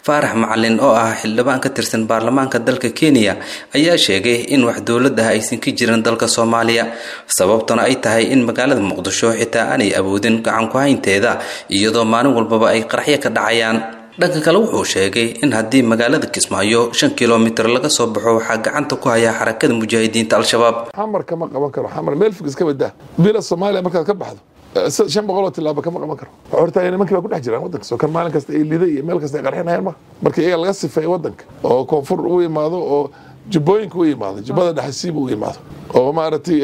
faarax macalin oo ah xildhibaan ka tirsan baarlamaanka dalka kenya ayaa sheegay in wax dowlad ah aysan ka jirin dalka soomaaliya sababtuna ay tahay in magaalada muqdisho xitaa aanay awoodin gacan ku-haynteeda iyadoo maalin walbaba ay qaraxyo ka dhacayaan dhanka kale wuxuu sheegay in haddii magaalada kismaayo shan kilomitir laga soo baxo waxaa gacanta ku haya xarakada mujaahidiinta al-shabaab xamar kama qaban karo xamar meel fog iska badaa bila soomaaliya markaad ka baxdo shan boqol oo tilaabo kama qaban karo horta nimankii baa ku dhex jiraan wadanka soo kan maalin kasta ay liday iyo meel kasta ay qarxinayaan ma marka iyaga laga sifeeyo wadanka oo koonfur u imaado oo jubbooyinka u imaado jubbada dhexasiiba u imaado oo maaragtay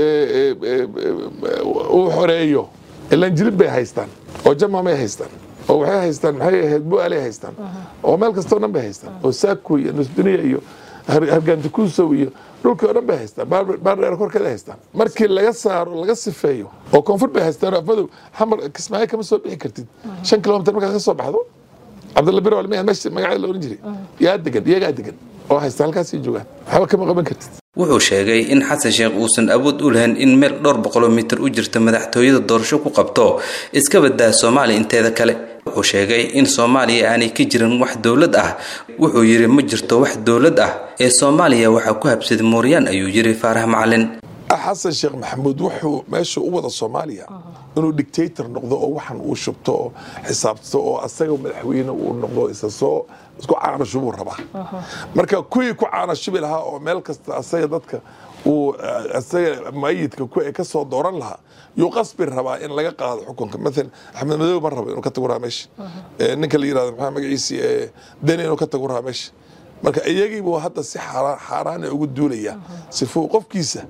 uu xoreeyo ilan jilib bay haystaan oo jamamay haystaan oo waxay haystaan maxay ahayd bu-aalay haystaan oo meel kastoo dhan bay haystaan oo saako iyo nusduniya iyo hargaantikuusow iyo dhulkii oo dhan bay haystaan baardheer korkeeda haystaan markii laga saaro laga sifeeyo oo koonfur bay haystaan afmadow xamar kismaayo kama soo bixi kartid shan kilomitir markaad ka soo baxdo cabdalla bir walmiya meesha magaceeda la oran jiray yaa degan iyagaa degan oo haysta halkaasii joogaan waxba kama qaban kartid wuxuu sheegay in xasan sheekh uusan awood u lahayn in meel dhowr boqoloo mitir u jirta madaxtooyada doorasho ku qabto iska badaa soomaaliya inteeda kale wuxuu sheegay in soomaaliya aanay ka jirin wax dowlad ah wuxuu yidhi ma jirto wax dowlad ah ee soomaaliya waxaa ku habsaday mooryaan ayuu yidhi faarax macalin xasan sheekh maxamuud wuxuu meesha u wada soomaaliya inuu dictator noqdo oo waxan uu shubto oo xisaabto oo asaga madaxweyne uu noqdo isa soo isku caanashubuu rabaa marka kuwii ku caanashubi lahaa oo meel kasta asaga dadka uu asaga mayidka ku ka soo dooran lahaa yuu qasbi rabaa in laga qaado xukunka maalan axmed madow ma rabo inuu ka tago rahaa meesha ninka la yirahdo maxaa magaciisi deni inuu ka tago rahaa meesha marka iyagiibuu hadda si xaaraana ugu duulaya sifuu qofkiisa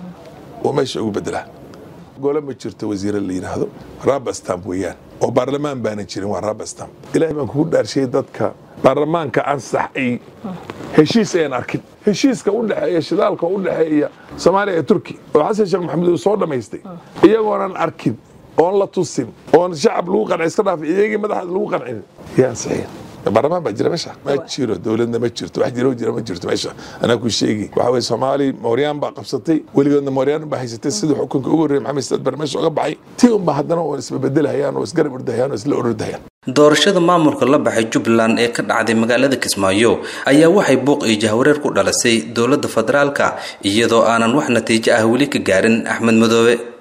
uu meesha ugu bedelaa gole ma jirto wasiire la yidhaahdo rabastamp weeyaan oo baarlamaan baana jirin waa rabastamp ilahay baan kugu dhaarshiyey dadka baarlamaanka ansax ay heshiis ayaan arkin heshiiska u dhexeeya shidaalka u dhexeeya soomaaliya iyo turki oo xasan sheekh maxamuud uu soo dhammaystay iyagoonan arkin oon la tusin oon shacab lagu qancin iska dhaafay iyagii madaxaad lagu qancin yaa ansaxeen baarlamaan baa jira meesha ma jiro dowladna ma jirto wax jiro jira ma jirto meesha anaa ku sheegi waxa weye soomaali mooryaan baa qabsatay weligoodna mooryaan baa haysatay sidii xukunka ugu horreeyay maxamed saad bare meesha uga baxay tii unba haddana oo isbabeddelhayaan oo isgarab ordahayaan oo isla ordahayaan doorashada maamulka la baxay jubbaland ee ka dhacday magaalada kismaayo ayaa waxay buuq iyo jahwareer ku dhalisay dowladda federaalka iyadoo aanan wax natiijo ah weli ka gaarin axmed madoobe